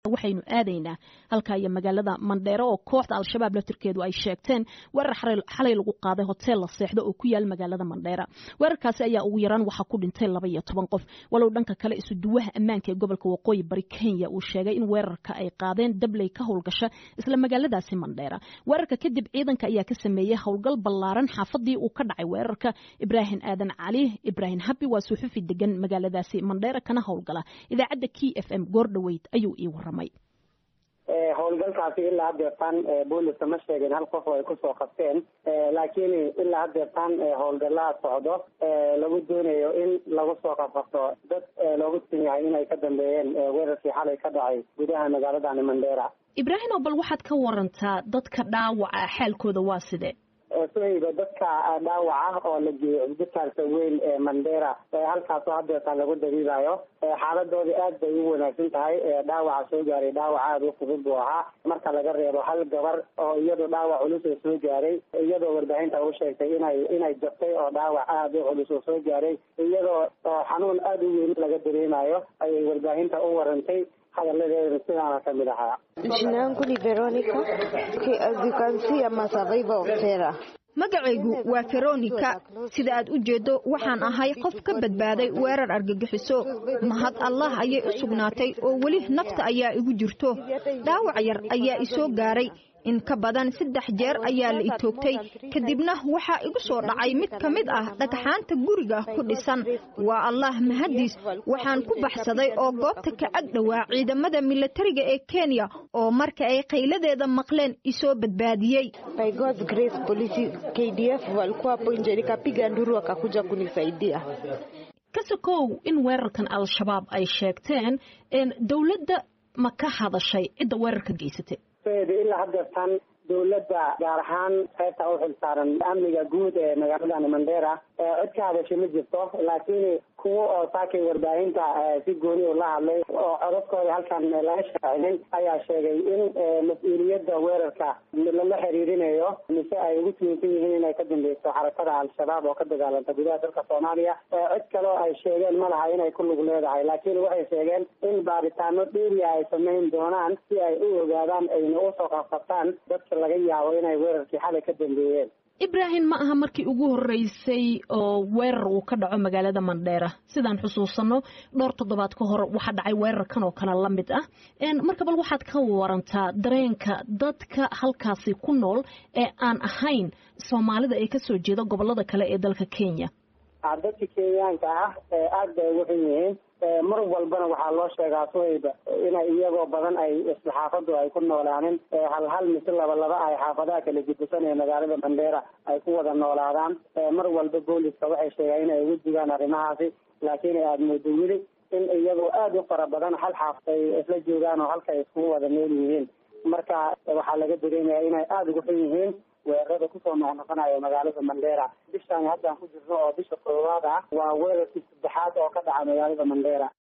waxaynu aadaynaa halkaa iyo magaalada mandheero oo kooxda al-shabaab laftirkeedu ay sheegteen weerar xalay lagu qaaday hoteel la seexdo oo ku yaal magaalada mandheera weerarkaasi ayaa ugu yaraan waxaa ku dhintay laba iyo toban qof walow dhanka kale isuduwaha ammaanka ee gobolka waqooyi bari kenya uu sheegay in weerarka ay qaadeen dabley ka howlgasha isla magaaladaasi mandheera weerarka kadib ciidanka ayaa ka sameeyey howlgal ballaaran xaafadii uu ka dhacay weerarka ibraahim aadan cali ibraahim habi waa suxufi degan magaaladaasi mandheera kana howlgala idaacadda k f m goordhoweyd ayuu ii waramay howlgalkaasi ilaa hadeertaan booliska ma sheegin hal qof oo ay kusoo qabteen laakiin ilaa hadeertaan howlgalaa socdo lagu doonayo in lagu soo qabqabto dad loogu tin yahay inay ka dambeeyeen weerarkii xalay ka dhacay gudaha magaaladani mandheera ibraahim oo bal waxaad ka warantaa dadka dhaawaca xaalkooda waa sidee suhayba dadka dhaawaca oo la geeyey cisbitaalka weyn ee mandheera halkaasoo hadeertaan lagu dabiibayo xaaladooda aad bay u wanaagsan tahay dhaawaca soo gaaray dhaawac aada u fudud buu ahaa marka laga reebo hal gabar oo iyadoo dhaawac culus oo soo gaaray iyadoo warbaahinta u sheegtay inay inay jabtay oo dhaawac aada u culus oo soo gaaray iyadoo xanuun aada u weyn laga dareemayo ayay warbaahinta u warantay hadaladeedana sidaana kamid ahaa jina yangu ni veronica as you can see I'm a survivor of terror magacaygu waa veronica sida aad u jeedo waxaan ahay qof ka badbaaday weerar argagixiso mahad allah ayay u sugnaatay oo weli nafta ayaa igu jirto dhaawac yar ayaa isoo gaaray in ka badan saddex jeer ayaa la itoogtay kadibna waxaa igu soo dhacay mid ka mid ah dhagxaanta guriga ku dhisan waa allah mahadiis waxaan ku baxsaday oo goobta ka ag dhowaa ciidamada milatariga ee kenya oo marka ay qayladeeda maqleen isoo badbaadiyey by God's grace polisi KDF walikuwa hapo nje nikapiga nduru wakakuja kunisaidia kasakow in weerarkan al-shabaab ay sheegteen dowladda ma ka hadashay cidda weerarka geysatay ilaa hadeertaan dowladda gaar ahaan qaybta u xilsaaran amniga guud ee magaaladani mandheera cid ka hadashay ma jirto laakiin kuwa oo saakay warbaahinta si gooni u la hadlay oo codadkooda halkan laga shaacinin ayaa sheegay in mas-uuliyadda weerarka lala xiriirinayo mise ay ugu tuunsan yihiin inay ka dambeyso xarakada al-shabaab oo ka dagaalanta gudaha dalka soomaaliya cid kaleo ay sheegeen ma laha inay ku lug leedahay laakiin waxay sheegeen in baaritaano dheeriya ay samayn doonaan si ay u ogaadaan ayna usoo qabqabtaan dadka laga yaabo inay weerarkii xalay ka dambeeyeen ibraahim ma aha markii ugu horeysay oo weerar uu ka dhaco magaalada mandheera sidaan xusuusano dhowr toddobaad ka hor waxaa dhacay weerarkan oo kale la mid ah marka bal waxaad ka warantaa dareenka dadka halkaasi ku nool ee aan ahayn soomaalida ee kasoo jeeda gobolada kale ee dalka kenya dadka kenyaanka ah aad bay ugu xun yihiin mar walbana waxaa loo sheegaa suhayba inay iyagoo badan ay isla xaafadu ay ku noolaanin hal hal mise laba laba ay xaafadaha kala gedisan ee magaalada mandheera ay ku wada noolaadaan mar walba booliska waxay sheegaan inay ugu digaan arrimahaasi laakiin aada moodo weli in iyagoo aada u fara badan hal xaafad ay isla joogaan oo halka ay iskugu wada nool yihiin marka waxaa laga dareemaya inay aada ugu xun yihiin weerarada kusoo noqnoqonayo magaalada mandheera bishaan haddaan ku jirno oo bisha koowaad ah waa weerarkii saddexaad oo ka dhaca magaalada mandheera